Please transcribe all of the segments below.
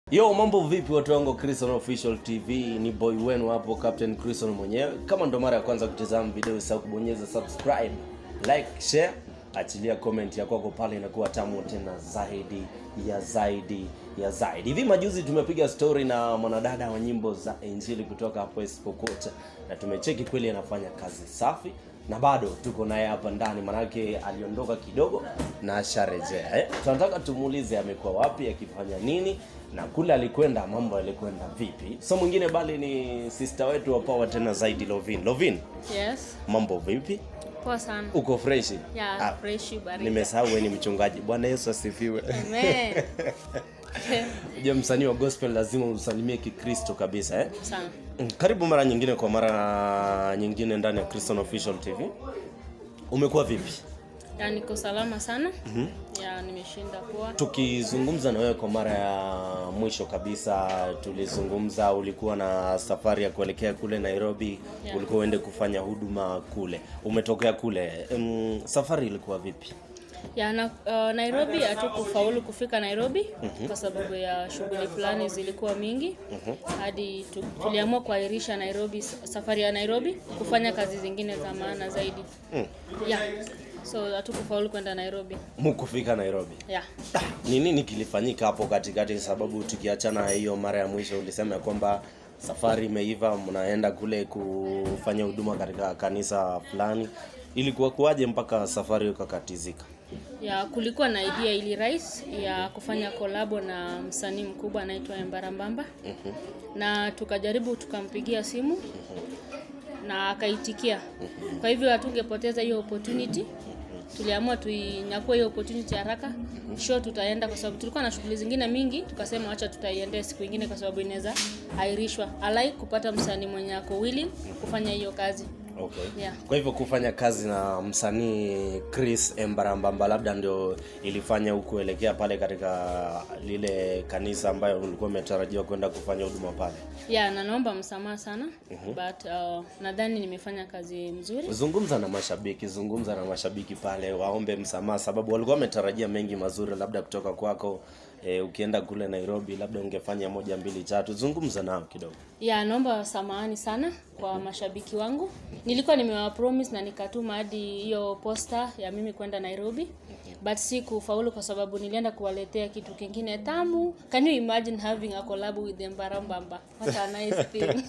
Yo, mambo vipi watu wangu wa Christian Official TV? Ni boy wenu hapo Captain Christian mwenyewe. Kama ndo mara ya kwanza kutazama video, usahau kubonyeza subscribe, like, share, achilia comment ya kwako pale, inakuwa tamu tena zaidi ya zaidi ya zaidi. Hivi majuzi tumepiga story na mwanadada wa nyimbo za Injili kutoka hapo Espokota, na tumecheki kweli anafanya kazi safi na bado tuko naye hapa ndani, manake aliondoka kidogo na asharejea. Eh, tunataka tumuulize amekuwa wapi, akifanya nini na kule alikwenda mambo yalikwenda vipi. So mwingine bali ni sister wetu wa power tena zaidi, Lovin. Lovin, Yes. mambo vipi? Poa sana. Uko fresh? Ya, Ah, fresh baridi. nimesahau wewe ni mchungaji. Bwana Yesu asifiwe. Amen. Je, msanii wa gospel lazima usalimie Kikristo kabisa eh? sana. Mm, Karibu mara nyingine kwa mara nyingine ndani ya Christian Official TV. Umekuwa vipi? Ya niko salama sana. Ya nimeshinda poa. Tukizungumza na wewe kwa mara ya mwisho kabisa, tulizungumza ulikuwa na safari ya kuelekea kule Nairobi, Yeah. ulikuwa uende kufanya huduma kule, umetokea kule. Um, safari ilikuwa vipi? Ya na, uh, Nairobi hatukufaulu kufika Nairobi kwa sababu ya shughuli fulani zilikuwa mingi hadi tu, tuliamua kuahirisha Nairobi safari ya Nairobi kufanya kazi zingine za maana zaidi. Ya. So hatukufaulu kwenda Nairobi. Mukufika Nairobi. Ya. Ah, Ni nini kilifanyika hapo katikati? Sababu tukiachana na hiyo mara ya mwisho ulisema ya kwamba safari imeiva, mnaenda kule kufanya huduma katika kanisa fulani. Ilikuwa kuwaje mpaka safari ikakatizika? ya kulikuwa na idea ili rais ya kufanya kolabo na msanii mkubwa anaitwa Embarambamba na tukajaribu tukampigia simu na akaitikia. Kwa hivyo hatungepoteza hiyo opportunity, tuliamua tuinyakue hiyo opportunity haraka. Show tutaenda kwa sababu tulikuwa na shughuli zingine mingi, tukasema acha tutaiendea siku ingine kwa sababu inaweza airishwa. Alai kupata msanii mwenye ako willing kufanya hiyo kazi. Okay. Yeah. Kwa hivyo kufanya kazi na msanii Chris Embarambamba labda ndio ilifanya ukuelekea pale katika lile kanisa ambayo ulikuwa umetarajiwa kwenda kufanya huduma pale. ya na naomba msamaha sana but uh, nadhani nimefanya kazi mzuri Zungumza na mashabiki, zungumza na mashabiki pale, waombe msamaha, sababu walikuwa wametarajia mengi mazuri labda kutoka kwako. E, ukienda kule Nairobi labda ungefanya moja mbili tatu. Zungumza nao kidogo. ya naomba samahani sana kwa mashabiki wangu nilikuwa nimewa promise na nikatuma hadi hiyo posta ya mimi kwenda nairobi but si kufaulu kwa sababu nilienda kuwaletea kitu kingine tamu can you imagine having a collab with them barambamba what a nice thing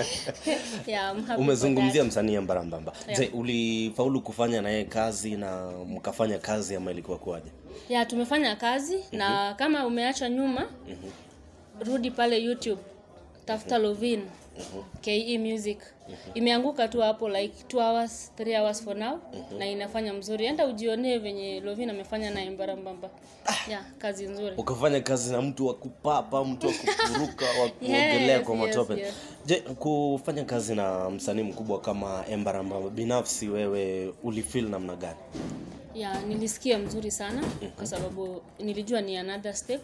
yeah, I'm happy for Umezungumzia that. msanii Embarambamba. Je, ulifaulu kufanya naye kazi na mkafanya kazi ama ilikuwa kuwaje? ya tumefanya kazi na kama umeacha nyuma rudi pale youtube tafuta lovin ke music imeanguka tu hapo like 2 hours 3 hours for now na inafanya mzuri enda ujionee venye lovin amefanya na embarambamba ya kazi nzuri ukafanya kazi na mtu wa kupapa mtu wa kupuruka wa kuogelea Yes, kwa yes, matope yes. je kufanya kazi na msanii mkubwa kama Embarambamba binafsi wewe ulifeel namna gani ya nilisikia mzuri sana kwa sababu nilijua ni another step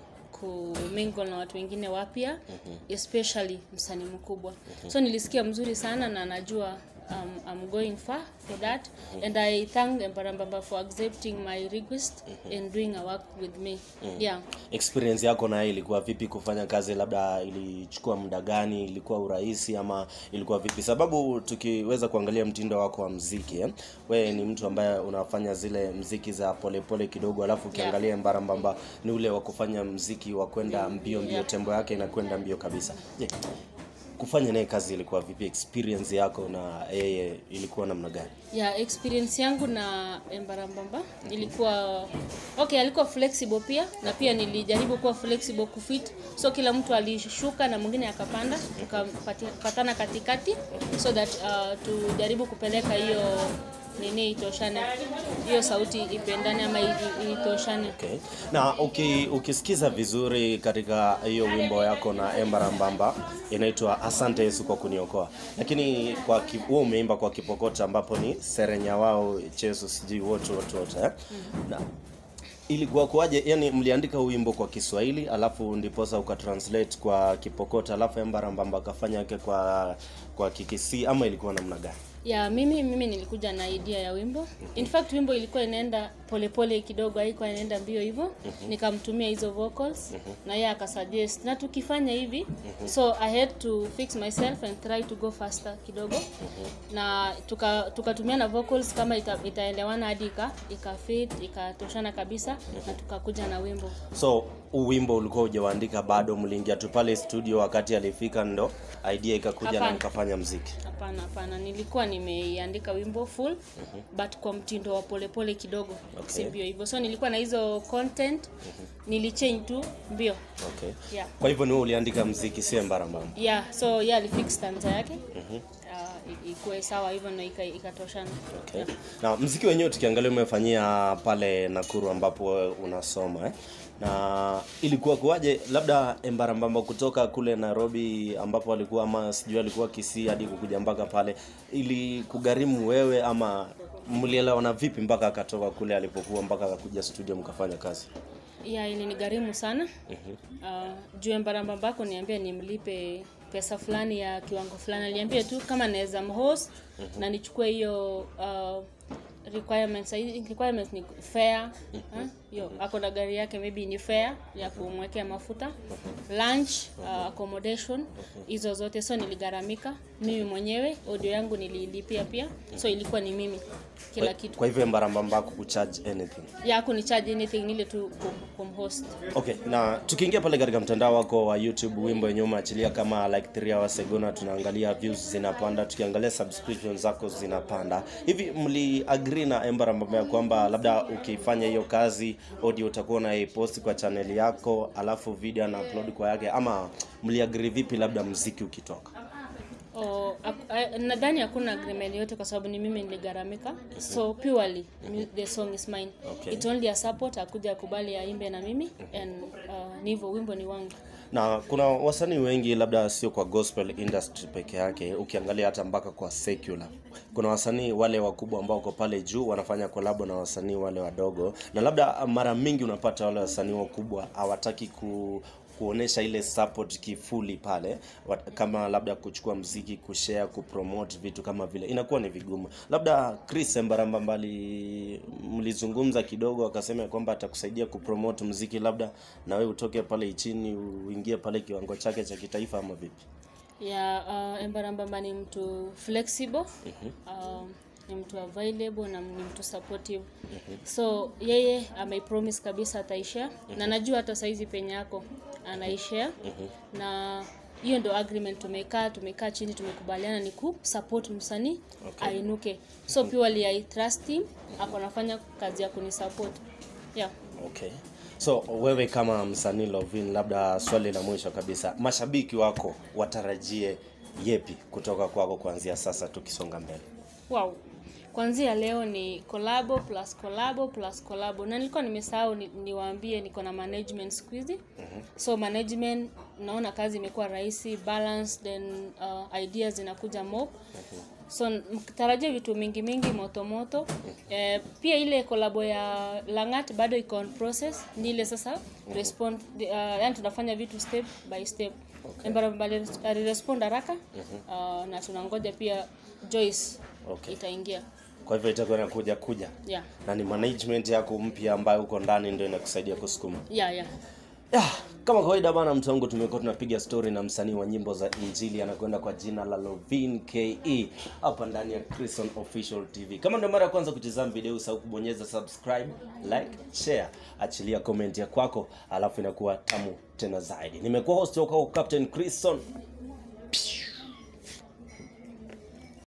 kumingle na watu wengine wapya especially msanii mkubwa so nilisikia mzuri sana na najua um, I'm going far for that and I thank Embarambamba for accepting my request and doing a work with me yeah experience yako naye ilikuwa vipi kufanya kazi labda ilichukua muda gani ilikuwa urahisi ama ilikuwa vipi sababu tukiweza kuangalia mtindo wako wa mziki eh? wewe ni mtu ambaye unafanya zile mziki za polepole pole kidogo alafu ukiangalia Embarambamba ni ule wa kufanya mziki wa kwenda mbio mbio tembo yake inakwenda mbio kabisa je kufanya naye kazi ilikuwa vipi experience yako na yeye ilikuwa namna gani ya experience yangu na Embarambamba ilikuwa okay, alikuwa flexible pia na pia nilijaribu kuwa flexible kufit, so kila mtu alishuka na mwingine akapanda, tukapatana katikati so that uh, tujaribu kupeleka hiyo nini itoshane, hiyo sauti ipendane ama i- i- itoshane. Okay. Na uki, ukisikiza vizuri katika hiyo wimbo yako na Embarambamba inaitwa Asante Yesu kwa kuniokoa, lakini kwa ki- huo umeimba kwa Kipokota ambapo ni serenya wao chesu sijui wote wote wote eh? na ilikuwa kuwaje? Yani mliandika huu wimbo kwa Kiswahili alafu ndiposa ukatranslate kwa Kipokota alafu Embarambamba akafanya yake kwa kwa Kikisii ama ilikuwa namna gani? ya mimi mimi nilikuja na idea ya wimbo in fact wimbo ilikuwa inaenda polepole kidogo haikuwa inaenda mbio hivyo nikamtumia hizo vocals na yeye akasuggest na tukifanya hivi so i had to fix myself and try to go faster kidogo na tuka tukatumia na vocals kama ita, itaelewana hadi ika ikafit ikatoshana kabisa na tukakuja na wimbo so huu wimbo ulikuwa hujawaandika bado mliingia tu pale studio wakati alifika ndo idea ikakuja na Hapana. mkafanya mziki hapana hapana nilikuwa nimeiandika wimbo full but kwa mtindo wa polepole kidogo Okay. si mbio hivyo so nilikuwa na hizo content nilichange tu mbio okay yeah kwa hivyo ni wewe uliandika mziki si embarambamba yeah so yeah alifix stanza yake uh, i- ikuwe sawa hivyo na ika- ikatoshana Okay. Na mziki wenyewe tukiangalia umefanyia pale Nakuru ambapo wewe unasoma eh? Na ilikuwa kuwaje labda Embarambamba kutoka kule Nairobi ambapo alikuwa ama sijui alikuwa Kisii hadi kukuja mpaka pale ili kugharimu wewe ama mlielewana vipi mpaka akatoka kule alipokuwa mpaka akakuja studio mkafanya kazi? yeah ilinigharimu sana uh, juu embarambambako niambia nimlipe pesa fulani ya kiwango fulani aliambia tu kama naweza mhost na nichukue hiyo uh, requirements Hii requirements ni fare ha? hiyo ako na gari yake maybe ni fare ya kumwekea mafuta lunch uh, accommodation hizo zote so niligharamika mimi mwenyewe audio yangu nililipia pia so ilikuwa ni mimi kila Kwa, kitu kwa hivyo Embarambamba kucharge anything. ya kunicharge anything nile tu kum, kumhost Okay, na tukiingia pale katika mtandao wako wa YouTube, wimbo wenyewe umeachilia kama like 3 hours ago, na tunaangalia views zinapanda, tukiangalia subscriptions zako zinapanda. Hivi mli agree na Embarambamba ya kwamba labda ukifanya hiyo kazi audio utakuwa unaipost kwa channel yako, alafu video na upload kwa yake, ama mli agree vipi labda mziki ukitoka? Oh, ak- a- nadhani hakuna agreement yote kwa sababu ni mimi niligharamika so purely mu- the song is mine Okay. it's only a support akuja kubali aimbe na mimi and uh, ni hivyo wimbo ni wangu na kuna wasanii wengi labda sio kwa gospel industry peke yake ukiangalia hata mpaka kwa secular kuna wasanii wale wakubwa ambao wako pale juu wanafanya kolabo na wasanii wale wadogo na labda mara mingi unapata wale wasanii wakubwa hawataki ku kuonesha ile support kifuli pale wat- kama labda kuchukua mziki kushare kupromote vitu kama vile inakuwa ni vigumu labda chris embaramba mbali mlizungumza kidogo akasema ya kwamba atakusaidia kupromote mziki labda na wewe utoke pale chini uingie pale kiwango chake cha kitaifa ama vipi ya uh, embarambamba ni mtu flexible uh, ni mtu available na ni mtu supportive so yeye ameipromise kabisa ataishare na najua hata saizi penye yako anaishare na hiyo ndo agreement tumekaa tumekaa chini tumekubaliana ni ku support msanii Okay. ainuke so purely I trust him ako nafanya kazi ya kunisupport yeah okay so wewe kama msanii lovin labda swali la mwisho kabisa mashabiki wako watarajie yepi kutoka kwako kuanzia sasa tukisonga mbele wow kwanzia leo ni collabo plus collabo plus collabo na nilikuwa nimesahau ni, niwaambie niko na management siku hizi so management naona kazi imekuwa rahisi balance then uh, ideas zinakuja mob so mtarajia vitu mingi mingi moto moto eh, pia ile kolabo ya langat bado iko on process ni ile sasa respond uh, yani tunafanya vitu step by step okay. alirespond haraka uh, na tunangoja pia joyce Okay. itaingia kwa hivyo itakuwa inakuja kuja yeah na ni management yako mpya ambayo uko ndani ndio inakusaidia kusukuma yeah yeah ya, kama kawaida bana mtu wangu tumekuwa tunapiga story na msanii wa nyimbo za injili anakwenda kwa jina la lovin ke hapa ndani ya Christian official tv kama ndio mara ya kwanza kutizama video usahau kubonyeza subscribe like share achilia comment ya kwako alafu inakuwa tamu tena zaidi nimekuwa host wako captain Christian